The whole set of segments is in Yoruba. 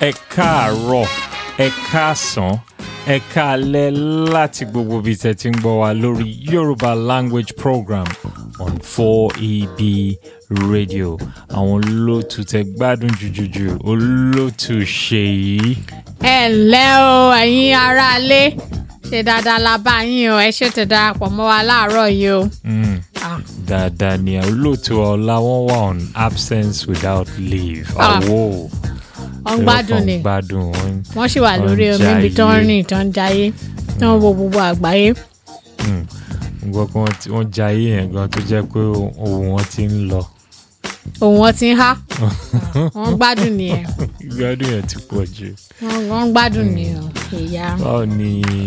ẹ káàárọ̀ ẹ káàsán ẹ káalẹ́ láti gbogbo ibi tẹ́ ti ń gbọ́ wa lórí Yorùbá language program on 4EB radio àwọn olóòtú tẹ gbádùn jùjùjù olóòtú ṣèyí. ẹ ǹlẹ́ o ẹ̀yin aráalé ṣe dáadáa la bá yín o ẹ ṣe tẹ̀ darapọ̀ mọ́ wa láàárọ̀ yìí o. Mm. Ah, dáadáa ni olóòtú ọlá wọn wà on absence without leave Ah. àwọ̀ wọ́n ń gbádùn ni gbádùn wọn. wọ́n sì wà lórí wọ́n ń omi ibi tó ń jayé. rìn tó ń jayé tó ń wo gbogbo àgbáyé. Mm. Mo gbọ́ pé wọ́n ti- wọ́n jayé yẹn gan tó jẹ́ pé ohun wọn ti ń lọ òun wọn ti ń há wọ́n ń gbádùn nìyẹn ìgbádùn yẹn ti pọ̀ jù. wọ́n wọ́n ń gbádùn nìyẹn ìyá. báwo ni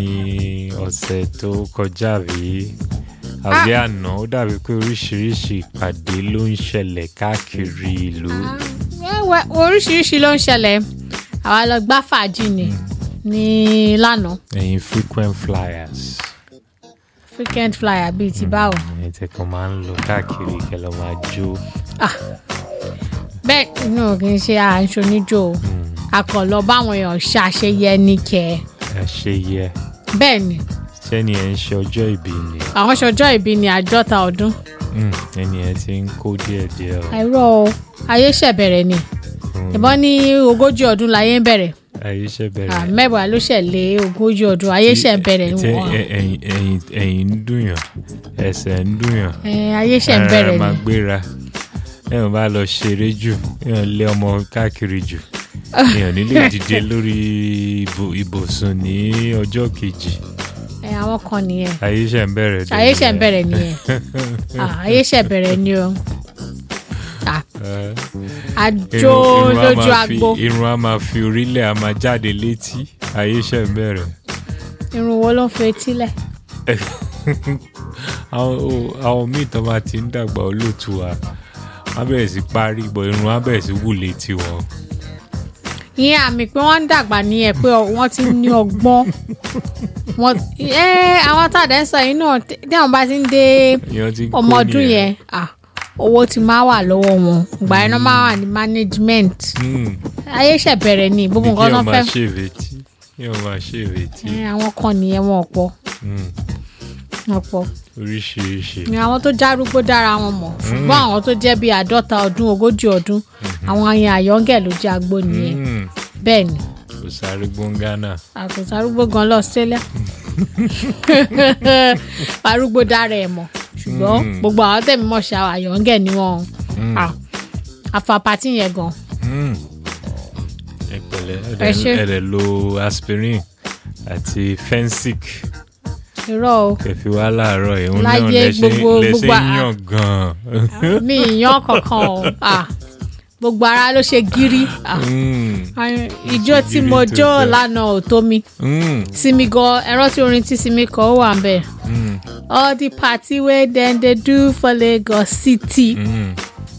ọ̀sẹ̀ tó kọjá rí àbí àná ó dàbí pé oríṣiríṣi ìpàdé ló ń ṣẹlẹ̀ káàkiri ìlú. wẹ́wẹ́ oríṣiríṣi ló ń ṣẹlẹ̀ àwa lọ gbá fàájì ni ní lánàá ẹ̀yin frequent flyers frequent flyer bíi ti báwo. ẹ̀yin tẹ̀ kàn máa ń lọ káàkiri kẹ́ lọ máa jó. Ah, bẹ́ẹ̀ inú kì í ṣe àǹṣọ níjó o akọ̀lọ́ báwọn èèyàn ṣàṣeyẹ ní kẹ́ ẹ ṣe yẹ bẹ́ẹ̀ ni sẹ́ni ẹ̀ ń ṣe ọjọ́ ìbí ni àwọn ṣọjọ́ ìbí ni àádọ́ta ọdún Mm, ẹni ẹ̀ ti ń kó díẹ̀díẹ̀ o. àìrọ́ o ayé ṣẹ̀ bẹ̀rẹ̀ ni ìbọn ní ogójì ọdún láyé ń bẹ̀rẹ̀ ayé ṣe Ah, bẹ̀rẹ̀. mẹ́wàá ló ṣẹ̀ lé ogójì ọdún ayé ṣẹ̀ ń bẹ̀rẹ̀ ni Tí- wọ́n ẹ- ẹ̀yìn ẹ̀yìn ẹ̀yìn ń dùnyàn ẹsẹ̀ ń dùnyàn. Eh, ayé ṣẹ̀ ń ara bẹ̀rẹ̀ máa ni gbéra èèyàn bá lọ ṣeré jù èèyàn lé ọmọ káàkiri jù èèyàn nílé dìde lórí ibù- ibùsùn ní ọjọ́ kejì Eh, àwọn kan nìyẹn ayé ṣe ń bẹ̀rẹ̀ dé ayé ṣẹ̀ ń nìyẹn. bẹ̀rẹ̀ nìyẹn Ah, ayé ṣẹ̀ bẹ̀rẹ̀ ni o Ah, Eh, àjò irun- irun á lójú máa fi- agbo irun á máa fi orílẹ̀ á máa jáde létí ayé ṣe ń bẹ̀rẹ̀. irun wo ló ń fi etí lẹ̀ àwọn o- àwọn míì tó máa ti ń dàgbà olóòtú wa wọ́n á bẹ̀rẹ̀ sí parí bọ̀ irun á bẹ̀rẹ̀ sí wù létí wọn. ìyẹn àmì pé wọ́n ń dàgbà nìyẹn pé ọ- wọ́n ti ní ọgbọ́n wọn ẹ àwọn tàdé ń sọ yìí náà tí tí àwọn bá ti ń dé Èèyàn ti ń kó ọmọ ọdún nìyẹn. yẹn ah, owó ti máa wà lọ́wọ́ wọn ìgbà yẹn náà máa wà ní management Mm. ayé ṣẹ̀ bẹ̀rẹ̀ ni gbogbo bí nǹkan kí náà wọ́n fẹ́ máa ṣèwétí kí wọ́n máa ṣèwétí ẹ, àwọn kan nìyẹn wọn ọ̀pọ̀ Mm, ọ̀pọ̀ oríṣiríṣi ni àwọn tó járúgbó dára wọn mọ̀ ṣùgbọ́n àwọn tó jẹ́ bíi àádọ́ta ọdún ogójì ọdún àwọn yẹn àyọ́ngẹ̀ ló jẹ́ agbó nìyẹn Mm, bẹ́ẹ̀ ni kò sáré gbóngánà àkùsà arúgbó gan lọ Australia arúgbó dára ẹ̀ mọ̀ ṣùgbọ́n Mm. gbogbo àwọn tẹ̀mí mọ̀ ṣe àyọ̀ǹgẹ̀ ni wọ́n Mm, Ah, afa pati yẹn gan mm. ẹ pẹ̀lẹ́ Ẹ ṣé. ẹ dẹ̀ lo aspirin àti fensic irọ́ o kẹfì wá láàárọ̀ ìhun náà Láyé lẹ́sẹ̀ gbogbo- lẹ́sẹ̀ gbogbo a- yàn gan-an. mi ìyàn kankan o Ah, gbogbo ara ló ṣe gírí Ah, Mm, ah, ijó tí gírí mo tó jó tẹ̀. lánàá ò tó mi mm, Simi gan ẹ̀rọ tí orin tí Simi kọ ó wà ń bẹ̀ mm, all the party wey dem dey do for Lagos City. mm.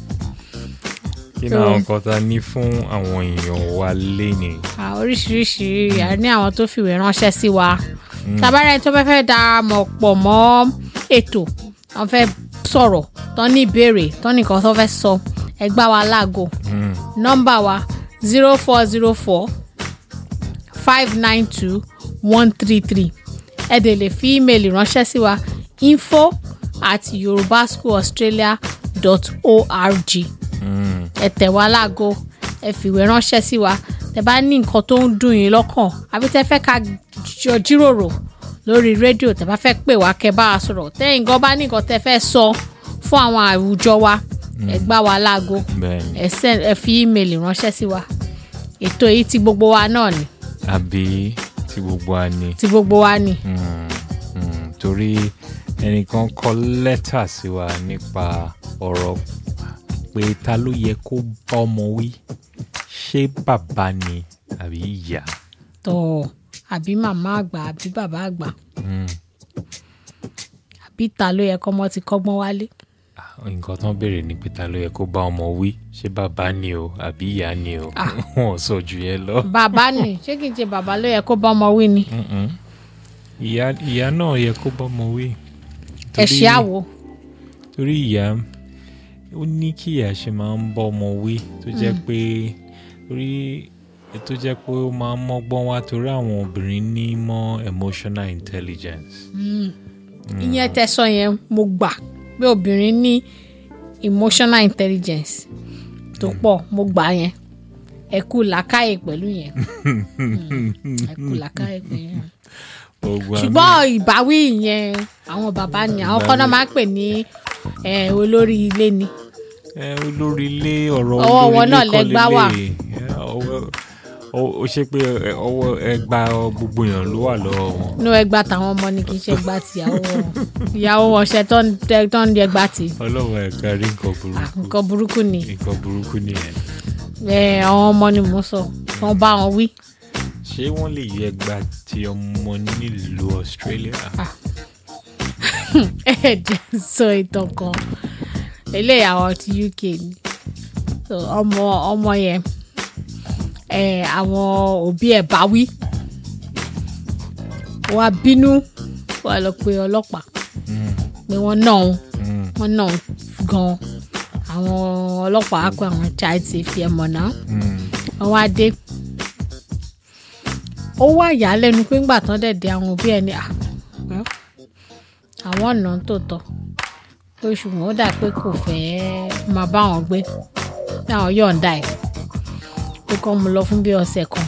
kí ni So- àwọn nǹkan tá a ní fún àwọn èèyàn wa léni. Ah, oríṣiríṣi a ní àwọn tó fìwé ránṣẹ́ sí wa tabarẹ́ tó fẹ́ fẹ́ darapọ̀ pọ̀ mọ́ ètò wọ́n fẹ́ sọ̀rọ̀ tán ní ìbéèrè tán nìkan tó fẹ́ sọ ẹ gbá wa láago Mm, nọ́mbà wa zero four zero four five nine two one three three ẹ dẹ̀ lè fi ímeèlì ránṣẹ́ sí wa info at yorubaschoolaustralia dot org mm, ẹ tẹ̀ wá láago ẹ fìwé ránṣẹ́ sí wa tẹ bá ní nǹkan tó ń dùn yín lọ́kàn àbí tẹ fẹ́ ká jọ jíròrò lórí rédíò tẹ bá fẹ́ pè wá kẹ́ bá wa sọ̀rọ̀ tẹ́yìn gan bá ní nǹkan tẹ fẹ́ sọ fún àwọn àwùjọ wa ẹ gbá wa láago bẹ́ẹ̀ni ẹ send ẹ fi ímeèlì ránṣẹ́ sí wa ètò yìí ti gbogbo wa náà ni àbí tí gbogbo wa ní. ti gbogbo wa ni Mm, mm, torí ẹnìkan kọ lẹ́tà sí wa nípa ọ̀rọ̀ pé ta ló yẹ kó bá ọmọ wí ṣé bàbá ni àbí ìyá. tọ̀ àbí màmá àgbà àbí bàbá àgbà Mm, àbí ta ló yẹ kọ́mọ ti kọ́gbọ́n wálé ah, nǹkan tán béèrè ni pé ta ló yẹ kó bá ọmọ wí ṣé bàbá ni o àbí ìyá ni o Ah. wọn ò sọ jù yẹn lọ. bàbá ni ṣé kìí ṣe bàbá ló yẹ kó bá ọmọ wí ni Mm-mm. ìyá ìyá náà yẹ kó bá ọmọ wí. ẹ Torí- ṣe àwò torí ìyá ó ní kí ìyá ṣe máa ń bọ́ ọmọ wí tó jẹ́ pé orí tó jẹ́ pé ó máa ń mọ́gbọ́n wá torí àwọn obìnrin ní mọ́ emotional intelligence. ìyẹn tẹsán yẹn mo gbà pé obìnrin ní emotional intelligence tó pọ̀ mo gbà yẹn ẹ kú làákàyè pẹ̀lú yẹn Mm, ẹ kú làákàyè pẹ̀lú yẹn Gbogbo àmì- ṣùgbọ́n ìbáwí yẹn àwọn bàbá ni àwọn kan náà máa ń pè ní eh, olórí ilé ni ẹ olórí ilé ọ̀rọ̀ Ọwọ́ olórí wọn ilé náà kọ́ lẹgbá wà. lélẹ̀. Ẹ, ọwọ́- ọ- ó ṣe pé ẹ, ọwọ́ ẹgbà gbogbo èèyàn ló wà lọ́wọ́ wọn. inú ẹgbà táwọn ọmọ ni kì í ṣe ẹgbà tìyàwó wọn ìyàwó wọn ṣe tó ń tẹ- tó ń di ẹgbà tì ọlọ́wọ́ ẹ̀ka rí nǹkan burúkú nǹkan burúkú ni nǹkan burúkú nìyẹn. Eh, àwọn ọmọ ni mò ń sọ wọn bá wọn wí ṣé wọ́n lè yẹ ẹgbà tí ọmọ nílùú Australia? ẹ jẹ́ n sọ ìtàn kan eléyìí àwọn ti UK ni so ọmọ ọmọ yẹn ẹ àwọn òbí ẹ̀ bá wí wọ́n á bínú wọ́n á lọ pe ọlọ́pàá Mm, pé wọ́n náà òun mm, wọ́n náà òun gan àwọn ọlọ́pàá á pé àwọn child safety ẹ̀ mọ̀ náà mm. wọ́n wá dé ó wá ìyàlẹ́nu pé ńgbà tán dẹ̀ dé àwọn òbí ẹ̀ ní à well, àwọn ọ̀nà tó tọ́ pé ṣùgbọ́n ó dà pé kò fẹ́ máa bá wọn gbé bí àwọn yọ̀ǹda ẹ̀ pé kọ́ mu lọ fún bí ọ̀sẹ̀ kan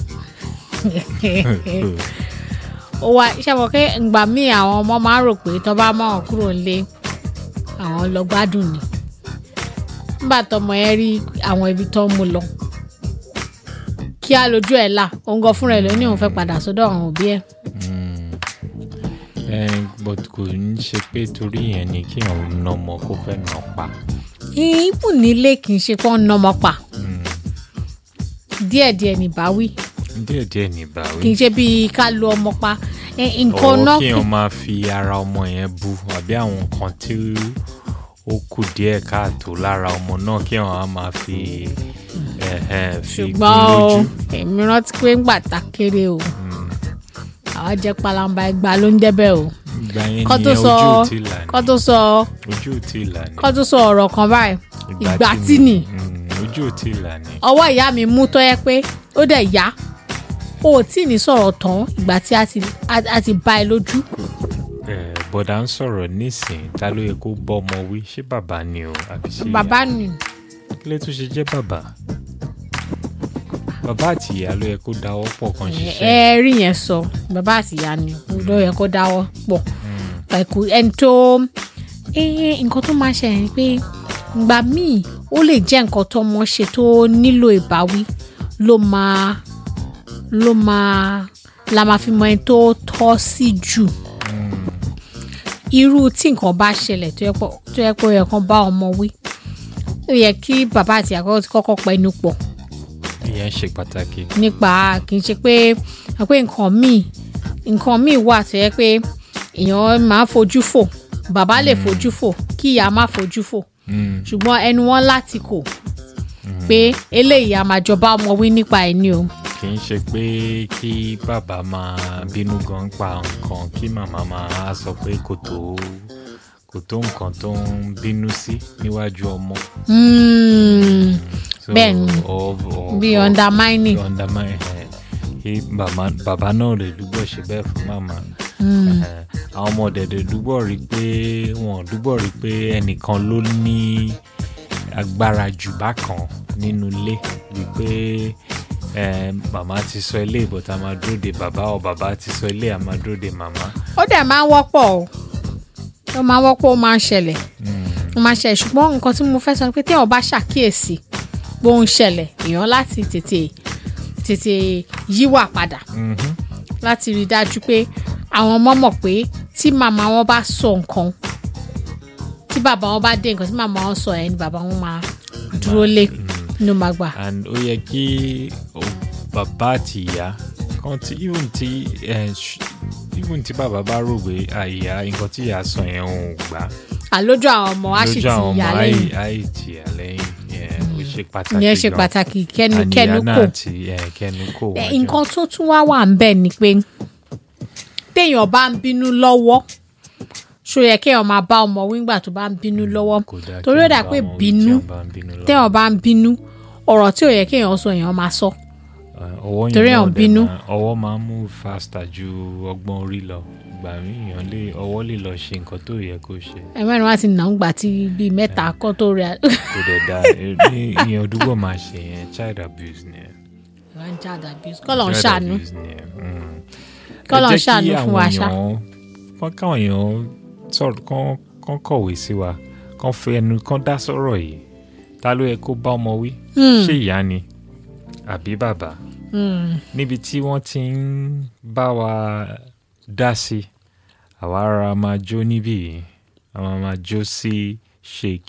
ó wá iṣẹ́ mọ̀ pé ìgbà míì àwọn ọmọ máa ń rò pé tó bá mọ̀ wọn kúrò nílé àwọn lọ gbádùn ni nígbà tọmọ yẹn rí àwọn ibi tó ń mú lọ kí á lójú ẹ̀ là òun gan fúnra ẹ̀ ló ní òun fẹ́ padà sọ́dọ̀ àwọn òbí ẹ̀ Mm. ẹ but kò ń ṣe pé torí yẹn ni kí àwọn nà ọmọ kó fẹ́ nà pa. ìbù nílé kì í ṣe pé wọ́n ń nọmọ pa Mm. díẹ̀díẹ̀ ní báwí díẹ̀díẹ̀ ní ìbáwí. kì í ṣe bíi ká lu ọmọ pa Ẹ, nǹkan ọwọ́ náà kí èèyàn máa fi ara ọmọ yẹn bu àbí àwọn nǹkan tí ó kù díẹ̀ káàtó lára ọmọ náà kí èèyàn á máa fi ẹ̀hẹ̀, fi gún ṣùgbọ́n o lójú. èmi rántí pé ń gbà ta kéré o àwọn jẹ́ palamba ẹgbàá ló ń débẹ̀ o ìgbà yẹn kọ́ tó nìyẹn sọ ojú ò tí là ní kọ́ tó sọ ojú ò tí là ní. kọ́ tó sọ ọ̀rọ̀ kan báyìí ìgbà tí nì Mm, ojú ò tí là ní. ọwọ́ ìyá mi mú tó yẹ pé ó dẹ̀ yá o ò tí ì ní sọ̀rọ̀ tán ìgbà tí a ti a- a ti bá ẹ lójú Eh, bọ̀dá ń sọ̀rọ̀ nísìnyí ta ló yẹ kó bọ́ ọmọ wí ṣé bàbá ni o àbí ṣé ìyá? bàbá nì kí ló tún ṣe jẹ́ bàbá bàbá àti ìyá ló yẹ kó dáwọ́ pọ̀ kan ẹ ṣiṣẹ́ ẹ rí yẹn sọ bàbá àti ìyá ni ló yẹ kó dáwọ́ pọ̀ ẹ̀kú ẹni tó ẹ nǹkan tó máa ṣẹlẹ̀ ni pé ìgbà míì ó lè jẹ́ nǹkan tó mọ̀ ṣe tó nílò ìbáwí ló máa ló máa la máa fi mọ ẹni tó tọ́ sí jù irú tí nǹkan bá ṣẹlẹ̀ tó yẹ pé tó yẹ pé ó yẹ kán bá ọmọ wí ó yẹ kí bàbá àti ìyá kọ́kọ́ ti kọ́kọ́ pẹnu pọ̀ ìyẹn ṣe pàtàkì nípa kì í ṣe pé pé nǹkan míì nǹkan míì wà tó yẹ pé èèyàn máa fojú fò bàbá lè fojú fò kí ìyá má fojú fò Mm, ṣùgbọ́n ẹnu wọn láti kò pé eléyìí a máa jọba ọmọ wí nípa ẹ̀ ni o kì í ṣe pé kí bàbá máa bínú gan pa nǹkan kí màmá máa sọ pé kò tó kò tó nǹkan tó ń bínú sí níwájú ọmọ. Mm, So, Bẹ́ẹ̀ni. ọ- ọ- bí ọ- undermining bí undermine ẹ kí bàbá bàbá náà lè dúgbò ṣe bẹ́ẹ̀ fún màmá Ẹ, àwọn ọmọ dẹ̀dẹ̀ dúgbò rí pé wọn dúgbò rí pé ẹnìkan ló ní agbára jù bákan nínú ilé wípé ẹ, màmá ti sọ ilé ìbọ̀tà máa dúró de bàbá ọ bàbá ti sọ ilé àmà dúró de màmá. ó dẹ̀ máa ń wọ́pọ̀ o ó máa ń wọ́pọ̀ ó máa ń ṣẹlẹ̀ ó máa ń ṣẹlẹ̀ ṣùgbọ́n nǹkan tí mo fẹ́ sọ ni pé téèyàn bá ṣàkíyèsí bó ń ṣẹlẹ̀ èèyàn láti tètè tètè yíwà padà Mhm. láti rí i dájú pé àwọn ọmọ mọ̀ pé tí màmá wọn bá sọ nǹkan tí bàbá wọn bá dé nǹkan tí màmá wọn sọ ẹ̀ ni bàbá wọn máa dúró lé ló máa gbà. and ó yẹ kí o- bàbá àti ìyá kan tí even tí ẹ, ṣ- even tí bàbá bá rò pé àyà nǹkan tí ìyá sọ yẹn ò gbà àlójú àwọn ọmọ á sì lójú ti àwọn ọmọ yà lẹ́yìn àì tì yà lẹ́yìn yẹn ó ṣe pàtàkì ìyẹn ṣe gan. pàtàkì kẹnu And kẹnu ìyá kò náà ti ẹ, kẹnu kò Ẹ, wájú. nǹkan tó tún wá wà ń bẹ̀ ni pé téèyàn bá ń bínú lọ́wọ́ ṣó yẹ kéèyàn máa bá ọmọ wíńgbà tó bá ń bínú lọ́wọ́ Kò dáa torí kí ó dà bá pé wọn wí tí bínú wọ́n bá ń bínú lọ́wọ́. téèyàn bá ń bínú ọ̀rọ̀ tí ò yẹ kéèyàn sọ èèyàn máa sọ Eh, ọwọ́ yẹn Torí náà àwọn dẹ̀ bínú. máa- ọwọ́ máa ń move faster ju ọgbọ́n orí lọ ìgbà míì èèyàn lè ọwọ́ lè lọ ṣe nǹkan tó yẹ kó ṣe ẹ mẹ́rin wá ti nà ń gbà tí bíi mẹ́ta kọ́ tó rẹ̀ kò dẹ̀ da ní ìyẹn òdúgbò máa ṣe yẹn child abuse ni ẹ. wá ń já àdàbí kọ́lọ̀ ń Child ṣàánú abuse ni ẹ. Mm. K'Ọlọ́run Ẹ jẹ́ kí ṣàánú fún wa àwọn ṣá. èèyàn- kán káwọn èèyàn sọ̀rọ̀ kán kán kọ̀wé sí wa kán fi ẹnu kán dá sọ̀rọ̀ yìí ta ló yẹ kó bá ọmọ wí ṣé ìyá ni àbí bàbá Mm. níbi tí wọ́n ti ń bá wa dá sí àwa ara máa jó níbí yìí àwa máa jó sí ṣèkì